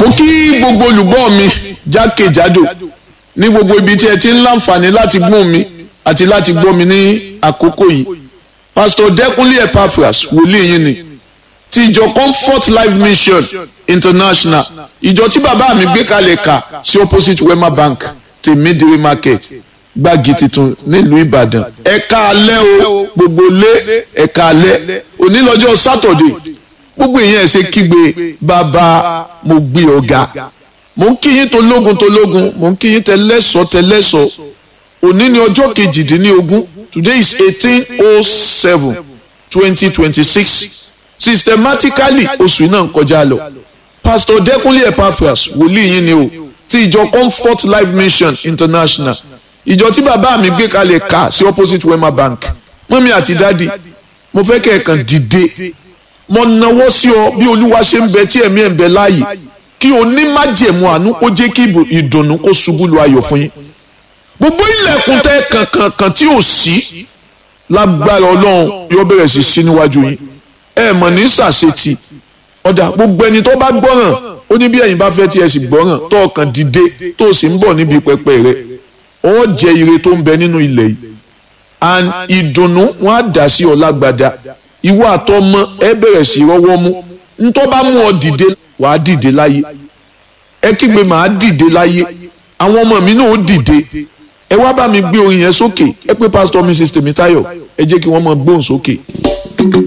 mo kí gbogbo olùgbọ́ mi jákèjádò ní gbogbo ibi tí ẹ ti ń láǹfààní láti gbọ́ mi àti láti gbọ́ mi ní àkókò yìí pastor dẹkùnlé epaphras wòlíì yín ni ti ìjọ comfort life mission international ìjọ tí bàbá mi gbé kalẹ̀ kà sí opposite wema bank tèmídìrí market gbági tuntun nílùú ìbàdàn ẹ̀ka alẹ́ o gbogbo lé ẹ̀ka alẹ́ onílọ́jọ́ sátọ̀dé gbogbo èèyàn ẹ̀ ṣe kígbe bàbá mo gbé ọ̀gá mo ń kíyín tológun tológun mo ń kíyín tẹlẹ́sọ̀ tẹlẹ́sọ̀ òní ni ọjọ́ kejìdínlógún today is eighteen oh seven twenty twenty six systematically oṣù náà ń kọjá lọ pastor dẹkùnlé epaphras wòlíì yín ni o ti ìjọ comfort life mission international ìjọ tí bàbá mi gbé kalẹ̀ ká sí opposite wema bank mọ́mí àti dádì mo fẹ́ kẹ́ ẹ̀ kàn dìde mo nawọ́ sí ọ bí olúwa ṣe ń bẹ tí ẹ̀mí ẹ̀ ń bẹ láàyè kí o ní májẹ̀mú àánú kó jẹ́ kí ìdùnnú kó ṣubú lu ayọ̀ fún yín gbogbo ilẹ̀kùn tẹ́ kankankan tí ò sí lágbára ọlọ́run yóò bẹ̀rẹ̀ sí sí níwájú yín ẹ mọ̀ ní sàṣetì ọ̀dà gbogbo ẹni tó bá gbọ́ràn ó ní bí ẹ̀yin bá fẹ́ tí ẹ sì gbọ́ràn tó ọkàn dìde tó sì ń bọ̀ níbi pẹpẹ rẹ ó jẹ ire tó ń bẹ nínú ilẹ̀ yìí and ìdùnnú wọn á dà sí ọ lágbada ìwọ àtọmọ ẹ bẹ̀rẹ̀ sí rọwọ́ mú ntọ́ bá mú ọ dìde wàá dìde láyé ẹ kígbe màá dìde láyé àwọn ọmọ mi náà ó dìde ẹ wá bá mi gbé orin yẹn sókè ẹ pé pásítọ̀ mrs tèmítáyọ̀ ẹ jẹ́ kí wọ́n máa gbóhùn sókè.